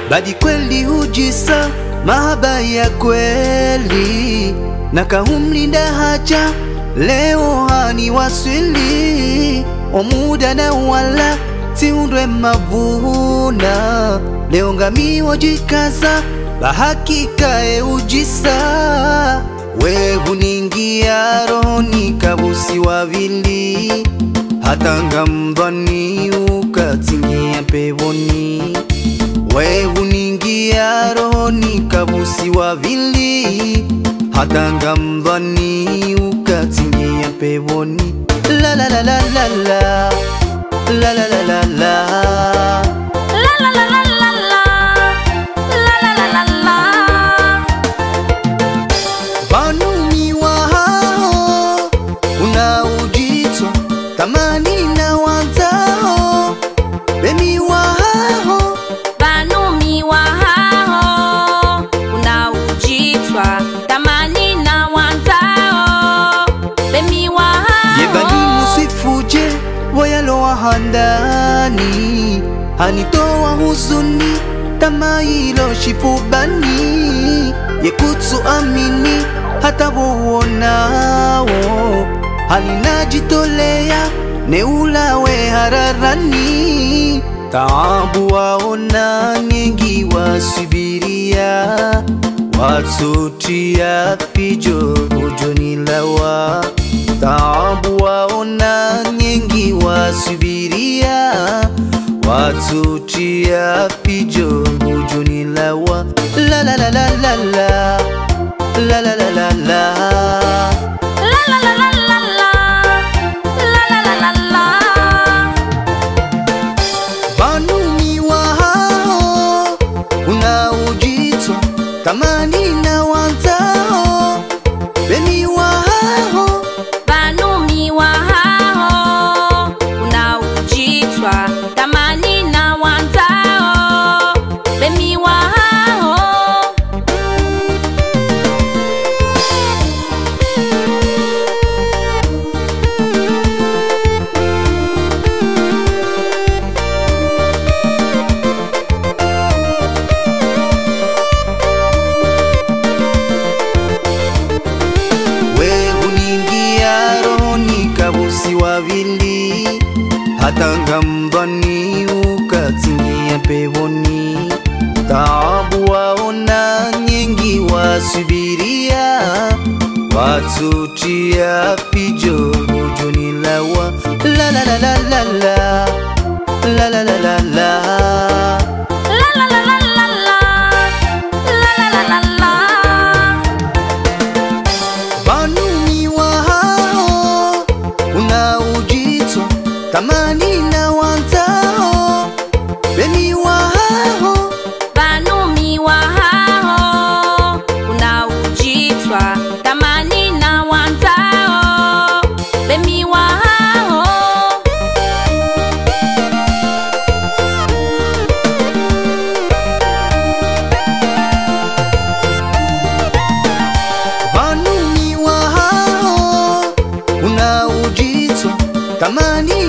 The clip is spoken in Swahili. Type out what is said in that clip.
badi kweli hujisa mahaba ya kweli na kahumlinda haja leo hani waswili omuda na wala tiundwe mavuna leo ngamiwo jikaza bahakikae ujisa we huningia rohoni kabusi wavili hata ngamvani ukatingia pevoni we huningia rohoni kabusi wavili hata ngamvani ukatingia pevoni la la la la la la la la la la la La la la la la la. La la la la la. Wanumi wa hao unaojitwa tamani na wazao bemi wa hao Banumi wa hao unaojitwa tamani na wanzao bemi wa yebani hao musifuje wayalowa handani hanitoa huzuni tamailo shifubani yekutsu amini hata wowonawo halinajitolea neulawe hararani taabu waona nyengi wasubiria watsotia fijo ujonilawa taabu waona nyengi wasubiria watsotia fijo ujonilawa la la la la la la la la la la la La la la la la la. La la la la la. Wanumi wa hao unaojitwa tamani na wazao beni wa hao Banumi wa hao unaojitwa tamani na wanzao bemi wa hao we huningia rohoni kabusi wavili hata ngamvani ukatingia pevoni taabu waona nyengi wasubiria watutia fijo ujonilawa la la la la la la la la la la la La la la la la la. La la la la la. Wanumi wa hao unaojitwa tamani na wazao beni wa hao Banumi wa hao unaojitwa tamani na wanzao bemi wa hao Wanumi wa hao unaojitwa tamani